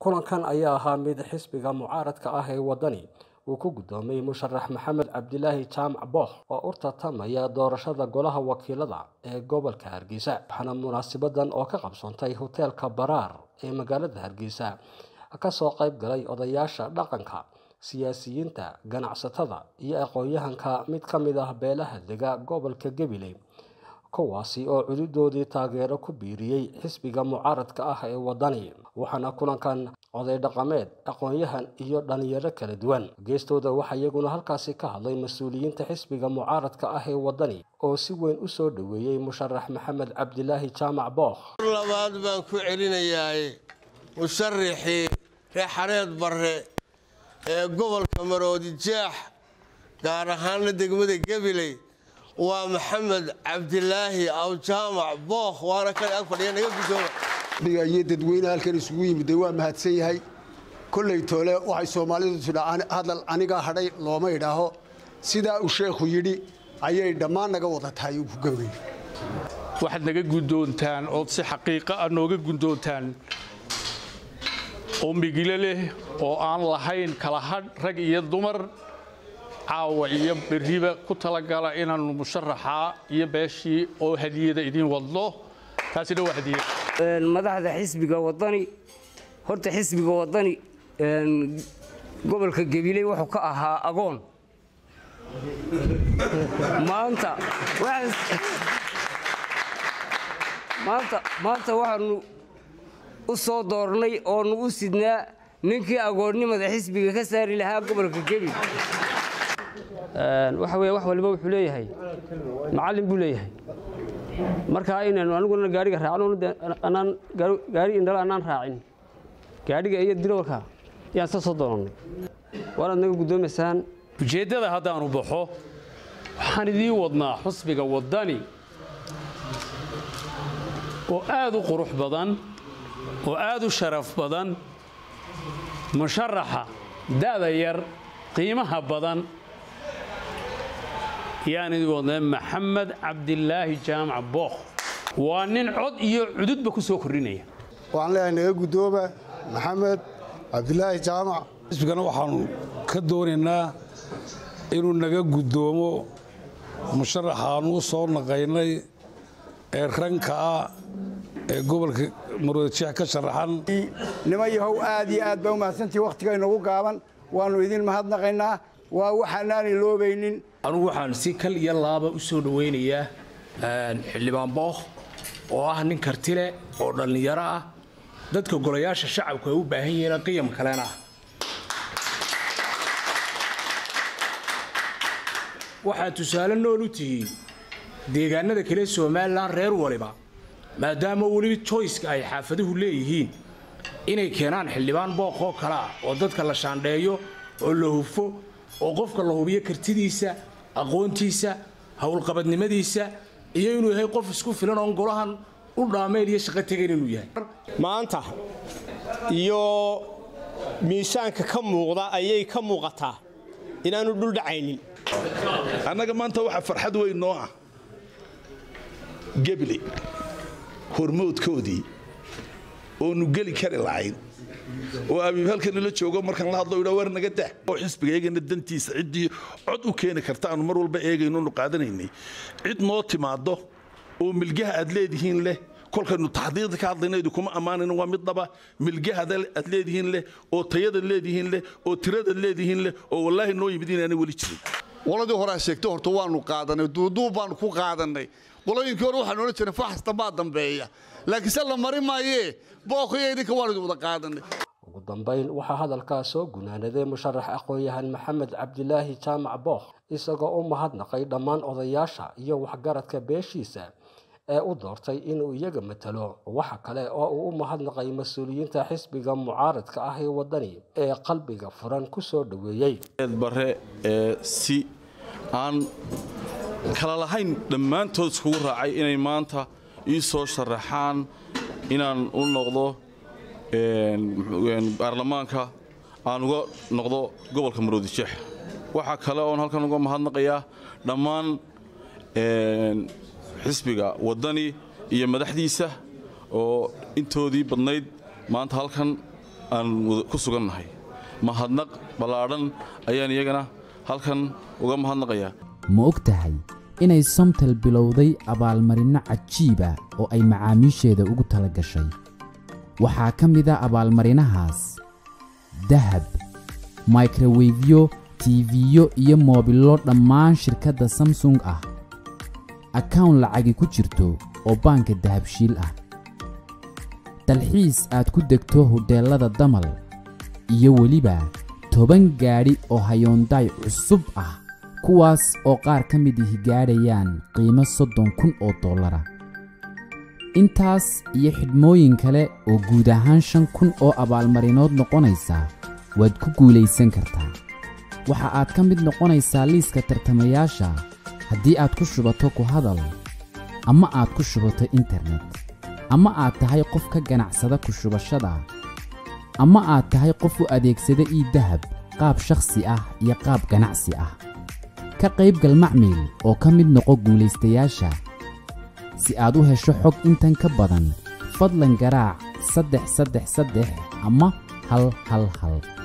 kulankan ayaa ahaa mid xisbiga mucaaradka ah ee wadani uu ku guddoomiyey musharax maxamed cabdilaahi jaamac booh oo u tartamaya doorashada golaha wakiilada ee gobolka hargeysa waxaana munaasabadan oo ka qabsoontay hoteelka baraar ee magaalada hargeysa kasoo qayb galay odayaasha dhaqanka siyaasiyiinta ganacsatada iyo aqoon-yahanka mid ka mid ah beelaha dega gobolka gabiley kuwaasi oo cududoodii taageero ku biiriyey xisbiga mucaaradka ah ee wadani waxaana kulankan oday dhaqameed aqoon-yahan iyo dhalinyaro kala duwan geestooda waxaa iyaguna halkaasi ka hadlay mas-uuliyiinta xisbiga mucaaradka ah ee wadani oo si weyn u soo dhoweeyey musharax maxamed cabdilaahi jaamac bookh labaad baan ku celinayaa musharaxii reexareed barre ee gobolka maroodi jaax gaar ahaana degmada gabiley waa maxamed cabdilaahi awjaamac bookh waana kan ag fadhiya naga guddooma iyo dadweyne halkan isugu yimid waa mahadsan yahay kolley toole waxay soomaalidu tidhaa hadal anigaa hadhay looma idhaaho sidaa uu sheekhu yidhi ayay dhammaan naga wada tahay uu ku gabay waxaad naga guddoontaan ood si xaqiiqa ah nooga guddoontaan oo migilo leh oo aan lahayn kala hadh rag iyo dumar caawa iyo berriba ku talagala inaannu musharaxaa iyo beeshii oo hadiyada idiin wadno taasina waa hadiyad madaxda xisbiga wadani horta xisbiga wadani gobolka gabiley wuxuu ka ahaa agoon maanta maanta waxaanu u soo doornay oonu u sidnaa ninkii agoonnimada xisbiga ka saari lahaa gobolka gebil waxa weye wax waliba wuxuu leeyahay macallin buu leeyahay markaa inaynu aniguna gaariga raacnanaan gaari indhalo annaan raacin gaadhiga iyo dilowrka yaan sa soo doonannay waanaad naga guddoomaysaan ujeeddada haddaanu baxo waxaan idiin wadnaa xusbiga waddani oo aad u qurux badan oo aad u sharaf badan musharaxa da'da yar qiimaha badan yaan idin wadnaa maxamed cabdilaahi jaamac bookh waa nin cod iyo cududba ku soo kordhinaya waxaan leeyahay naga guddooma maxamed cabdilaahi jaamac xisbigana waxaanu ka doonaynaa inuu naga guddoomo musharaxaanu u soo naqaynay ee ranka ah ee gobolka maroodijeex ka sharaxan nima yahow aad iyo aad baa u mahadsantii wakhtiga inagu gaaban waannu idin mahadnaqaynaa waa waxaanaanay loobaynin anugu waxaan si kal iyo laaba u soo dhowaynayaa xildhibaan bookh oo ah nin kartile oo dhallinyaro ah dadka golayaasha shacabku ay u baahan yihiin qiyam kalena ah waxaad tusaale nool u tihiin deegaanada kale somalilan reer waliba maadaama weli joyska ay xaafaduhu leeyihiin inay keenaan xildhibaan bookh oo kale ah oo dadka la shaandheeyo oo la hufo oo qofka la hubiyo kartidiisa aqoontiisa howlqabadnimadiisa iyo inuu yahay qof isku filan oon golahan u dhaameen iyo shaqo tegan inuu yahay maanta iyo miisaanka ka muuqda ayay ka muuqataa inaanu dhul dhacaynin annaga maanta waxaa farxad weyn noo ah gebli hormoodkoodii oonu geli kari lahayn oo abiib halkan nala joogo markaan la hadlo idhaa war naga dah oo xisbiga eegana dantiisa ciddii cod u keeni karta aanu mar walba eegaynonu qaadanaynay cid noo timaado oo milgaha aad leedihiin leh kolkaynu taxdiiqda ka hadlayna idinkuma ammaanayno waa mid dhaba milgahada aad leedihiin leh oo tayadaad leedihiin leh oo tiradaad leedihiin leh oo wallaahi noo yimid inaanay weli jirin qoladii hore sheegtay horta waanu qaadanay duuduub baanu ku qaadanay qolooyinkii hore waxaan odhan jirnay faxasta baa dambeeya laakiin se la mari maayee bookhiyo idinka waanu idin wada qaadanay ugu dambayn waxaa hadalkaa soo gunaanaday musharax aqoon-yahan maxamed cabdilaahi jaamac bookh isagoo u mahadnaqay dhammaan odayaasha iyo waxgaradka beeshiisa ee u doortay inuu iyaga matalo waxa kale oo uu u mahadnaqay mas-uuliyiinta xisbiga mucaaradka ah ee wadani ee qalbiga furan ku soo dhoweeyey bare ee si aan kala lahayn dhammaantood iskugu raacay inay maanta ii soo sharaxaan inaan u noqdo baarlamaanka aan uga noqdo gobolka maroodijeex waxaa kale oon halkan uga mahadnaqayaa dhammaan xisbiga waddani iyo madaxdiisa oo intoodii badnayd maanta halkan aan ku sugannahay mahadnaq ballaadhan ayaan iyagana halkan uga mahadnaqayaa ma og tahay inay somtel bilowday abaalmarinno cajiiba oo ay macaamiisheeda ugu tala gashay waxaa ka mid a abaalmarinahaas dahab microwefyo tiifiyo iyo moobillo dhammaan shirkadda samsung ah akawn lacagi ku jirto oo baanka dahabshiil ah dalxiis aad ku degto hodheellada damal iyo weliba toban gaadhi oo hayoondaay cusub ah kuwaas oo qaar ka mid ihi gaadhayaan qiimo soddon kun oo dollara intaas iyo xidhmooyin kale oo guud ahaan shan kun oo abaalmarinood noqonaysa waad ku guulaysan kartaa waxa aad ka mid noqonaysaa liiska tartamayaasha haddii aad ku shubato ku hadal ama aad ku shubato internet ama aad tahay qof ka ganacsada ku shubashada ama aad tahay qof u adeegsada ii dahab qaab shakhsi ah iyo qaab ganacsi ah ka qaybgal macmiil oo ka mid noqo guulaystayaasha si aad u hesho xog intan ka badan fadlan garaac saddex saddex saddex ama hal hal hal